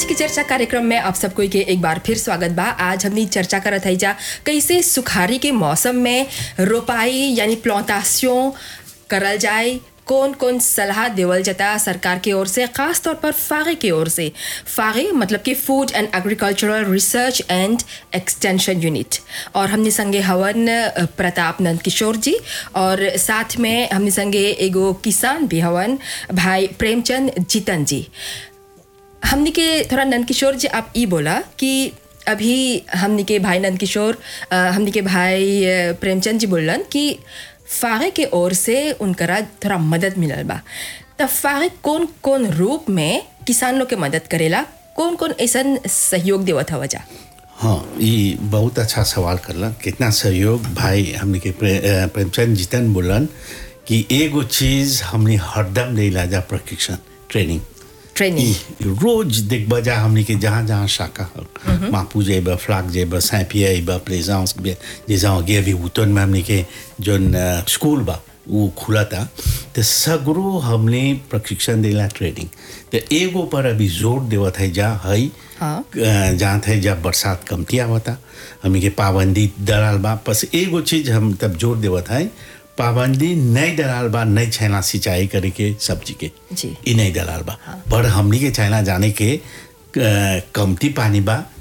की चर्चा कार्यक्रम में आप सबको के एक बार फिर स्वागत बा आज हमनी चर्चा करत है जा कैसे सुखारी के मौसम में रोपाई यानी प्लांटासियों करल जाए कौन कौन सलाह देवल जाता सरकार की ओर से खास तौर पर फागे की ओर से फागे मतलब कि food and agricultural research and extension unit और हमने संगे हवन अ, प्रताप नंद किशोर जी और साथ में हमने संगे एगो किसान भी हवन भाई प्रेमचंद जीतन जी हमने के थोड़ा नंद किशोर जी आप ई बोला कि अभी हमने के भाई नंद किशोर अ, हमने के भाई अ, प्रेमचंद जी बोलन कि फागे के ओर से उनकरा थोड़ा मदद मिलल बा त फागे कौन कौन रूप में किसान लोग के मदद करेला कौन कौन ऐसा सहयोग देवत हवा जा हाँ ये बहुत अच्छा सवाल करला कितना सहयोग भाई हमने के प्रे, अ, प्रेमचंद जीतन बोलन कि एगो चीज हमने हरदम देला जा प्रशिक्षण ट्रेनिंग ट्रेनिंग ई रोज देखबा जा हमने के जहाँ जहाँ शाखा हल मापू जेब फ्लाक जेब सैपिया बा प्लेजांस जैसा हो गया अभी उतन में हमने के जोन अ, स्कूल बा वो खुला था तो सगरो हमने प्रशिक्षण देला ट्रेनिंग तो एगो पर अभी जोर देवत है जा हई हाँ। अ, जहाँ थे जब बरसात कमती आवता हमने के पाबंदी दलाल बा बस एगो चीज हम तब जोर देवत है पाबंदी नहीं दलाल बा नहीं छैना सिंचाई करे के सब्जी के जी। ई नहीं दलाल बा पर हमनी के चाइना जाने के अ, कमती पानी बा